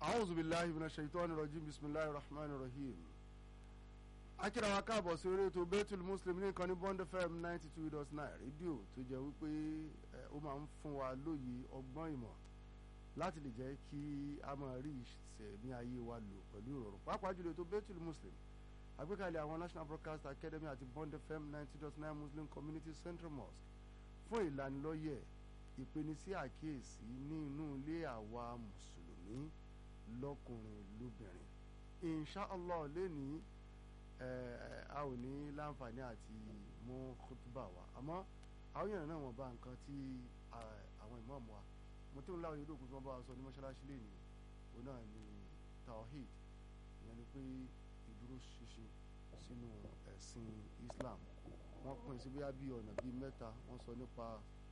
a'udhu billahi minash shaitani rajim bismillahir rahmanir rahim akíra wa káàbọ̀ sí orí ètò Baitul Muslim ní ìkànnì Bond FM ninety two dot nine rédíò tó jẹ́ wípé ó máa ń fún wa lóye ọgbọ́n ìmọ̀ láti lè jẹ́ kí a máa rí ìṣẹ̀mí ayé wa lò pẹ̀lú ìrọ̀rùn pàápàá jùlọ ètò Baitul Muslim àgbékalẹ̀ àwọn National Broadcast Academy àti Bond FM ninety dot nine Muslim Community Central Mosque fún ìlanilọ́yẹ̀ ìpènisí àkíyèsí ní inú ilé àwa mùsùlùmí lọ́kùnrin lóbìnrin inshallah lẹ́ni a ò ní láǹfààní àti mú kútúbà wa àmọ́ àwọn èèyàn náà wọ́n bá nǹkan tí àwọn ìmáàmù wa mo tí ń láwọn yòókù tí wọ́n bá wa sọ ní mọ́ṣáláṣí lẹ́ni òun náà ni tawhid ìyẹn ni pé ìdúró ṣinṣin sínú ẹ̀sìn Islam wọ́n pín sí bí abí ọ̀nà bíi mẹ́ta wọ́n sọ nípa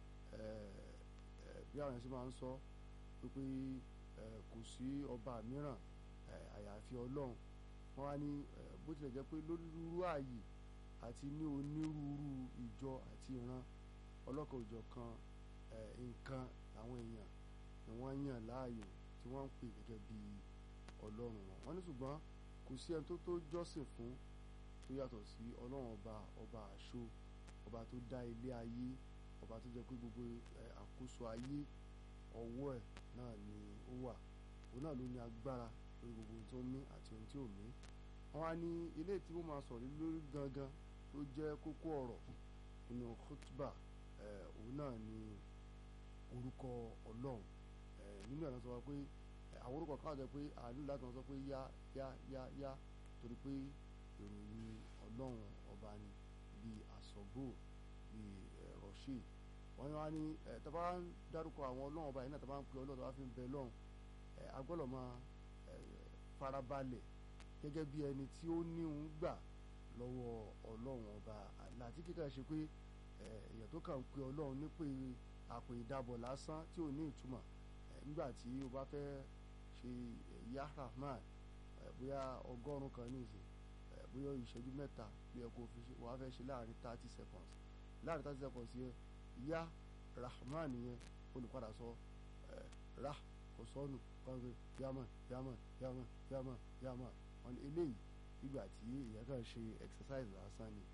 bí àwọn ẹ̀sìn máa ń sọ pé kò sí ọba mìíràn àyàfi Ọlọ́run wọ́n wá ní bó tilẹ̀ jẹ́ pé lórúurú ààyè àti ní onírúurú ìjọ àti ìran ọlọ́kan òjọ̀ kan nǹkan àwọn èèyàn ni wọ́n yàn láàyò tí wọ́n ń pè gẹ́gẹ́ bí Ọlọ́run wọn wọ́n ní ṣùgbọ́n kò sí ẹni tó tó jọ́sìn fún tó yàtọ̀ sí Ọlọ́run ọba ọba àṣọ ọba tó dá ilé ayé ọba tó jẹ́ pé gbogbo àkóso ayé ọwọ́ ẹ̀ náà ni ó wà òun náà ló ní agbára lórí gbogbo ohun tó mí àti ohun tí ò mí wọ́n á ní ilé tí wọ́n máa sọ̀rọ̀ lórí gangan tó jẹ́ kókó ọ̀rọ̀ nínú khutba òun náà ni orúkọ Ọlọ́run nínú ẹ̀ náà sọ pé àwọn orúkọ kan jẹ́ pé àánú láti wọn sọ pé yá yá yá yá torí pé ìròyìn Ọlọ́run ọba ni bíi àsọ̀bò bíi rọ̀ṣì wọ́n wá ní tàbá ń dárúkọ àwọn Ọlọ́run ọba yìí náà tàbá ń pe Ọlọ́run tàbá fi ń bẹ lọ́run agbọ́dọ̀ máa farabalẹ̀ gẹ́gẹ́ bí ẹni tí ó ní òun gbà lọ́wọ́ Ọlọ́run ọba àti kíkà ṣe pé èèyàn tó kàn ń pe Ọlọ́run ní pé àpò ìdàbọ̀ lásán tí ò ní ìtumọ̀ nígbà tí o bá fẹ́ ṣe ya Rahman bóyá ọgọ́rùn-ún kan ní ìsìn bóyá ìṣẹ́jú mẹ́ta bí ẹ kò fi ṣe wàá fẹ́ ṣe láàrin thirty seconds láàrin thirty seconds yẹn ya Rahman yẹn olùpadà sọ ra kò sọnù kọ́ńtò yaman yaman yaman yaman yaman wọn ni eléyìí nígbà tí èèyàn kàn ṣe exercise lásán ni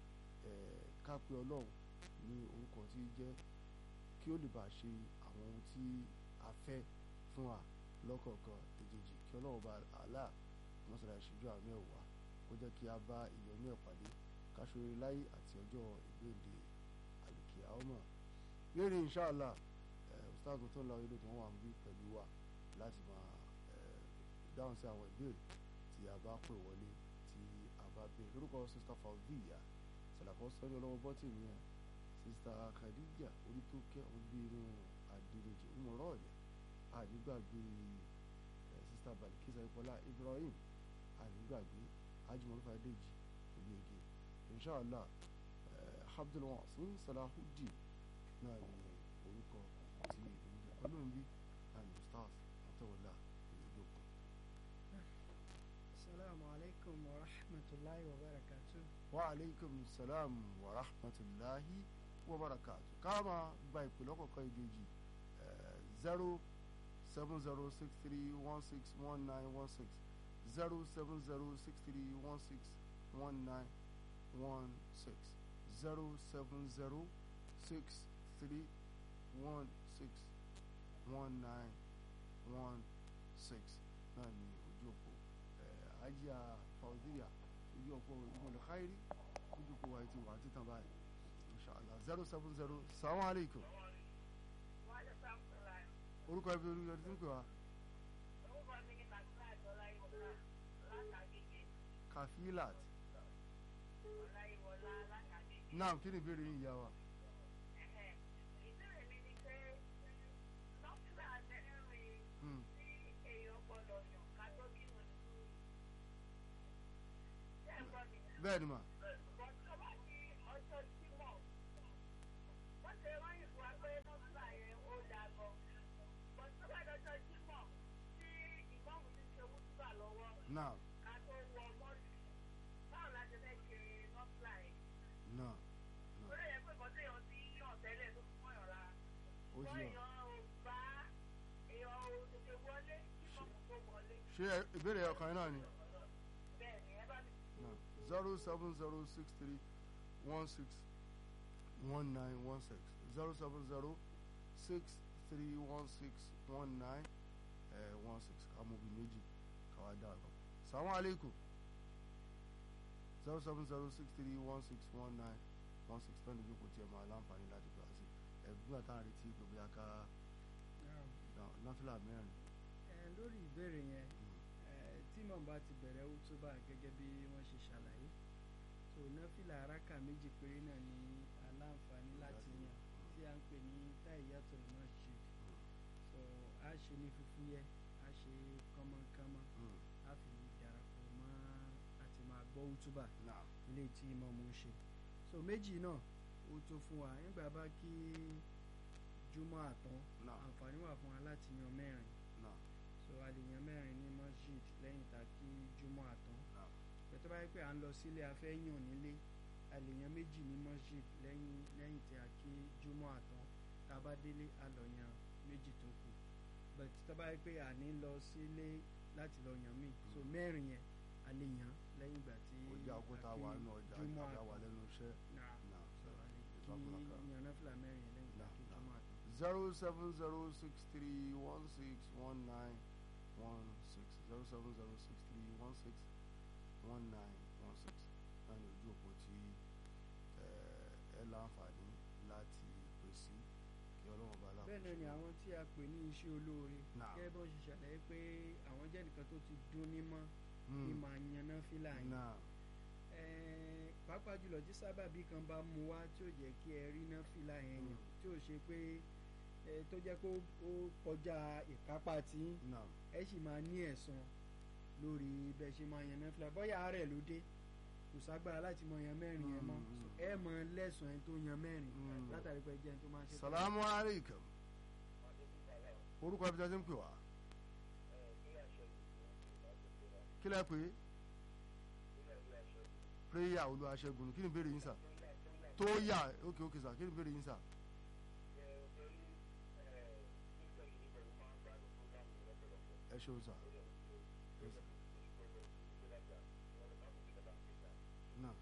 ká pé Ọlọ́run ní orúkọ tí jẹ́ kí ó lè bá ṣe àwọn ohun tí a fẹ́ fún wa lọ́kọ̀ọ̀kan èjèèjì kí Ọlọ́run bá àlá mọ́sálà ìṣíjú àwọn ẹ̀wà kó jẹ́ kí a bá ìyọnú ẹ̀ pàdé káṣọre láyé àti ọjọ́ ìgbéǹde àlùkìyà ọmọ lérí inṣàlá ustaz tó ń lọ ilé tí wọ́n wà ń bí pẹ̀lú wa láti máa dáhùn sí àwọn ìbéèrè tí a bá pè wọlé tí a bá béèrè lórúkọ sista Fauziya sàlàkọ́ sọ́ni ọlọ́wọ́ bọ́tì mi ẹ̀ sista Khadija orí tó kẹ́ obìnrin àdìrẹ́jì ọmọọ̀rọ̀ ọ̀lẹ̀ ànígbàgbé sista Balikisa Ipọlá Ibrahim ànígbàgbé ajimọ̀lúfà dèjì olùyege inshàlá Abdulwasin Salahuddin náà ní orúkọ tí ìdílé ọlọ́run bí and ustaz àtọwọlá ìlúgbòkun. Assalamu alaikum wa rahmatullahi wa barakatuh. wa aleykum salam wa rahmatulahi wa barakatu káàmà gba ìpè lọ́kọ̀ọ̀kan ìdíjì zero seven zero six three one six one nine one six zero seven zero six three one six one nine one six zero seven zero six three one six one nine one six náà ní ojú òpó ajá Fauziya ojú òpó ìmọ̀lẹ̀ káírí ojú òpó wa ti wà títàn báyìí inshallah zero seven zero salamu aleykum orúkọ ẹbí orúkọ ẹbí tí ń pè wá. kafilat naam kí ni ìbéèrè yín ìyá wa. bẹ́ẹ̀ ni mà. Naam. Naam. Ó ti yọ. ṣé ẹ- ìbéèrè ọkàn yín náà ni bẹ́ẹ̀ ni ẹ bá mi zero seven zero six three one six one nine one six zero seven zero six three one six one nine one six amóbi méjì káwá dá àgbà salamu aleykum zero seven zero six three one six one nine one six twenty lóko tí ẹ máa láǹfààní láti gbà sí ẹgbẹ́ àtàwọn retí gbogbo yà ká náfìlà mẹ́rin. ẹ lórí ìbéèrè yẹn ẹ tí mọ̀ bá ti bẹ̀rẹ̀ wútúbà gẹ́gẹ́ bí wọ́n ṣe ṣàlàyé so náfìlà araka méjì péré náà ní aláǹfààní láti yàn tí a ń pè ní tahiyatul masjid so a ṣe ní fífúyẹ́ a ṣe kánmọ́kánmọ́ Mm. a fi darapọ̀ mọ́ àti máa gbọ́ wútúbà Naam. ilé tí ìmáàmù ń ṣe so méjì náà ó tó fún wa nígbà bá kí júmọ́ àtán Naam. àǹfààní wà fún wa láti yan mẹ́rin Naam. so a lè yan mẹ́rin ní masjid lẹ́yìn tá a kí júmọ́ àtán Naam. pẹ̀tọ́ bá yẹ pé à ń lọ sílé a fẹ́ yàn nílé a lè yan méjì ní masjid lẹ́yìn lẹ́yìn tí a kí júmọ́ àtán tá a bá délé a lọ yan méjì tó kù but tó bá yẹ pé à ní lọ sílé láti lọ yan míì so mẹ́rin yẹn a lè yan lẹ́yìn ìgbà tí ọjà òkúta a kí wà nù ọjà júmọ́ àgbà wà àtán lẹ́nu iṣẹ́. náà Naam. so a lè Jazakumullah kí yan náfìlà mẹ́rin yẹn lẹ́yìn ìgbà Naam, kí naam. júmọ́ àtán. zero seven zero six three one six one nine one six zero seven zero six three one six one nine one six náà ní ojú òpó tí eh, ẹ láǹfààní láti pèsè kí ọlọ́run bá láǹfààní. bẹ́ẹ̀ náà ni àwọn tí a pè ní iṣẹ́ olóore Naam. gẹ́gẹ́ bó ṣe ṣàlàyé pé àwọn jẹ́ nìkan tó ti dún ní mọ́ ní Mm. máa yan náfìlà yẹn náà Ẹ̀ẹ́n, pàápàá jùlọ tí sábàbí kan bá mú wá tí ò jẹ́ kí ẹ rí náfìlà yẹn yàn Mm. tí ò ṣe pé ẹ, tó jẹ́ pé ó- ó kọjá ìkápá tí náà ẹ sì máa ní ẹ̀san lórí bẹ́ẹ̀ ṣe máa yan náfìlà bóyá àárẹ̀ ló dé kò ságbára láti mọ yan mẹ́rin yẹn mọ́ Mm, mm. So, ẹ mọ lẹ́sàn ẹni tó yan mẹ́rin Mm. látàrí pé jẹ́ ẹni tó máa ń ṣe salamu aleykum orúkọ ibi tí a ti ń pè wá kí lẹ pé prayer olúwaṣẹ́gun kí ni ìbéèrè yín sà tó yà ókè ókè sà kí ni ìbéèrè yín sà. ẹ ṣeun sà. náà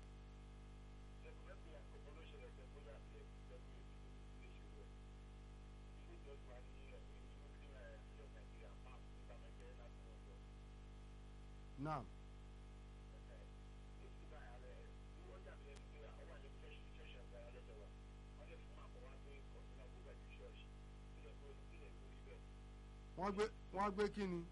náà wọ́n gbé wọ́n gbé kí ni.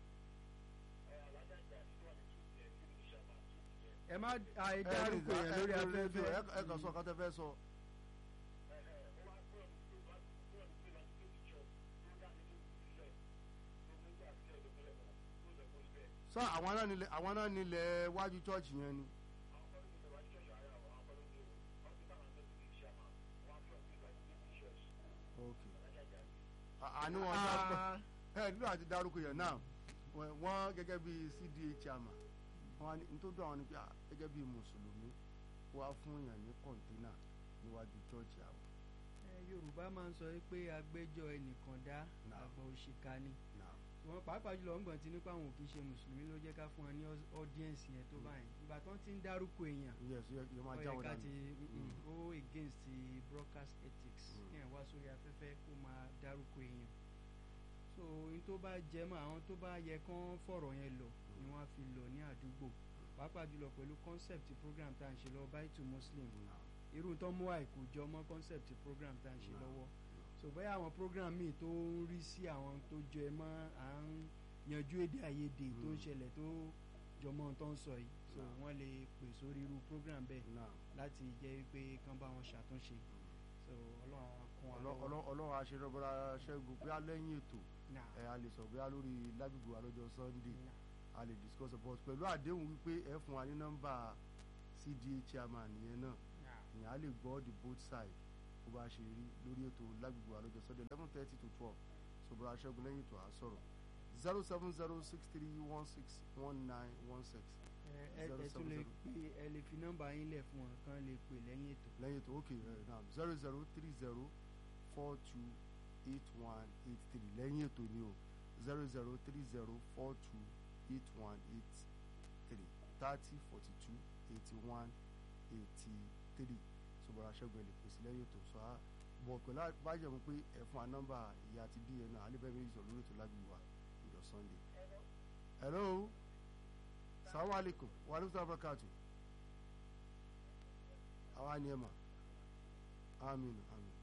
ẹ má àìdárúkọ yẹn lórí afẹ́fẹ́ ẹ ẹ kàn sọ kàn tẹ fẹ́ sọ. sọ àwọn náà nílẹ̀ àwọn náà nílẹ̀ wájú chọ́ọ̀chì yẹn ni. ok àní wọn dá ẹ nílò àti dárúkọ yẹn náà wọ́n- wọ́n gẹ́gẹ́ bí cda chairman wọ́n ní nítorí àwọn ni pé ah, gẹ́gẹ́ bí mùsùlùmí wá fún yàn ní kọ̀ǹtínà níwájú chọ́ọ̀chì àwọn. Ẹ, yorùbá máa ń sọ pé agbẹ́jọ́ ẹnìkan dá Náà. àgbà òṣìkà ni náà wọn pàápàá jùlọ ń gbọ̀n tí nípa àwọn òkè ṣe mùsùlùmí ló jẹ́ ká fún wọn ní ọ́díẹ̀nsì yẹn tó báyìí ìgbà tán ti ń dárúkọ èèyàn yes yẹ yẹ máa ó já yẹ wọn ká dànù. ti Mm. ó against the broadcast ethics Mm. kí ẹ̀ wá sórí afẹ́fẹ́ kó máa dárúkọ èèyàn so ohun tó bá jẹ mọ́ àwọn tó bá yẹ kán fọ̀rọ̀ yẹn lọ ni wọ́n á fi lọ ní àdúgbò pàápàá jùlọ pẹ̀lú concept program tá à ń ṣe lọ baitu muslim Náà. irú tó mú àìkú jọ mọ́ concept program tá à ń ṣe Náà. lọ́wọ́ so bóyá àwọn program míì tó ń rí sí àwọn tó jẹ mọ́ à ń yanjú èdè àìyedè tó ń Mm. ṣẹlẹ̀ tó jọmọ́ ohun tó ń sọ yìí so Náà. wọ́n lè pè sórí irú program bẹ́ẹ̀ náà láti jẹ́ pé kán bá wọn ṣàtúnṣe so ọlọ́run á kún wa Ọlọ́- lọ́wọ́ ọlọ́- ọlọ́run aṣèrànbọ́ra ṣẹ́gun bí alẹ́yìn ètò Náà. ẹ̀ a lè sọ bí a lórí lágbègbè wa lọ́jọ́ sunday Náà. a lè discuss about pẹ̀lú àdéhùn wípé ẹ fún wa ní nọ́mbà cda chairman yẹn náà Náà. ìyẹn a lè gbọ́ the both side bó bá ṣe rí lórí ètò lágbègbè wa lọ́jọ́ sunday eleven thirty to twelve ṣòbọ̀rọ̀ aṣẹ́gun lẹ́yìn ètò à ń sọ̀rọ̀ zero seven zero six three one six one nine one six ẹ ẹ Zero ẹ tún lè seven pè ẹ lè fi nọ́mbà yín lẹ̀ fún wọn kán lè pè lẹ́yìn ètò lẹ́yìn ètò ok ẹ̀ náà zero zero three zero four two eight one eight three lẹ́yìn ètò ni o zero zero three zero four two eight one eight three thirty forty two eighty one eighty three ṣùgbọ́n aṣẹ́gun ẹ̀ lè pèsè lẹ́yìn ètò sọ á bọ̀ pẹ̀lú bájẹ̀ mu pé ẹ̀ fún wa nọ́mbà ìyá àti bí ẹ̀ náà alẹ́ méjì sọ̀rọ̀ lórí ètò lágbègbè wa ìjọ sunday. hello salamu alaikum wa alaikum salaam barakatu àwa ni ẹ mà aminu aminu.